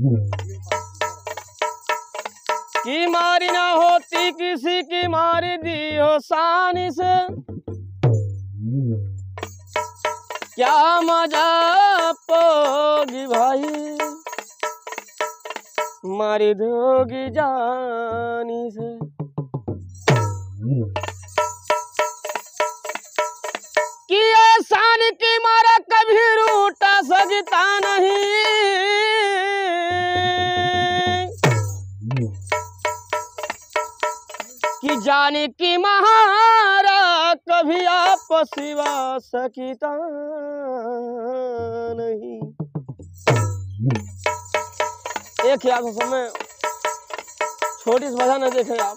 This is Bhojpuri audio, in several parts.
की मारी ना होती किसी की मारी दी हो सानी से क्या मजा पोगी भाई मारी दोगी जानी से कि एहसान की मारा कभी रूटा सजता नहीं कि जाने की महारा कभी आप सिवा सकीता नहीं एक ही आप समय छोटी सी वजह न देखे आप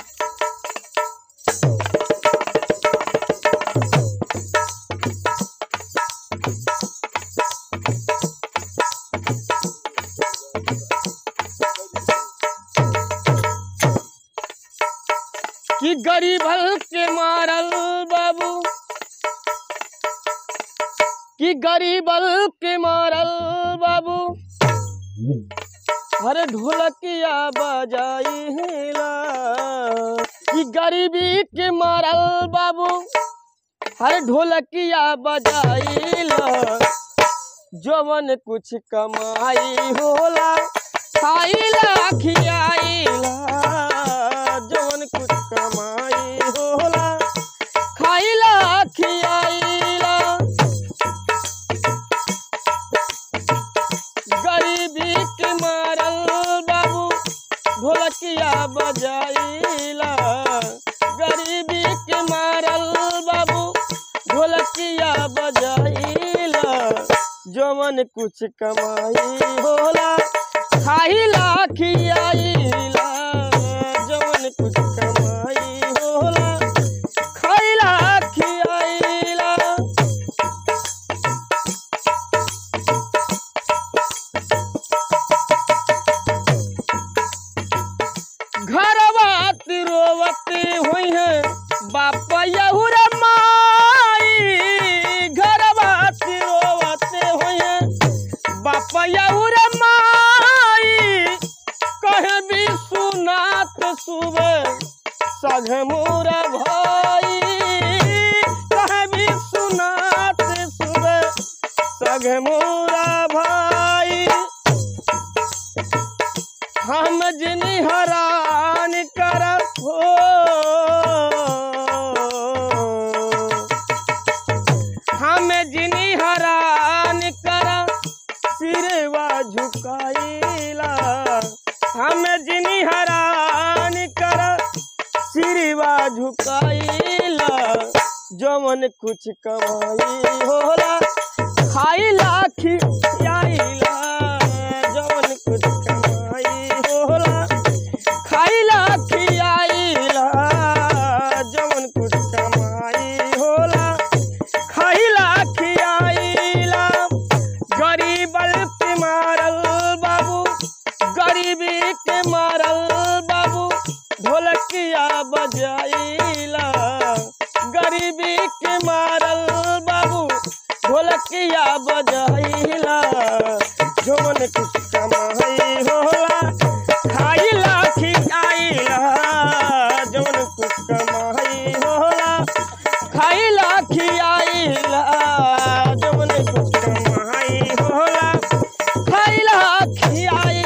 कि गरीबल के मारल बाबू कि गरीबल के मारल बाबू अरे ढोलकिया बजाई हेला कि गरीबी के मारल बाबू अरे ढोलकिया बजाइला जवन कुछ कमाई होला खाइला खियाइला जवन कुछ कमाई होला खाइला खियाइला गरीबी के मारल बाबू ढोलकिया बजाइला गरीबी के मारल बाबू ढोलकिया बजाइला जवन कुछ कमाई होला खाइला खियाइला जवन कुछ कमाई होला खाइला खियाइला घरवात रोवती हुई है बाप यहुर माई घरवात रोवते हुई है बाप यहुर माई कहे भी सुनात सुबह सघ मोर भाई कहे भी सुनात सुबह सघ मोरा भाई हम जिनी हरान करत हो हम जिनी हरान कर सिरवा झुकाइला हम जिनी हरान कर सिरवा झुकाइला जमन कुछ कमाई होला खाइला खियाइला जवन कुछ कमाई होला खाइला खियाइला जवन कुछ कमाई होला खाइला खियाइला गरीबल के मारल बाबू गरीबी के मारल बाबू ढोलकिया बजाइला गरीबी के मारल बाबू ढोलकिया बजाइला जवन कुछ कमाई होला खाइला खियाइला जवन कुछ कमाई होला खाइला खियाइला जवन कुछ कमाई होला खाइला खियाइला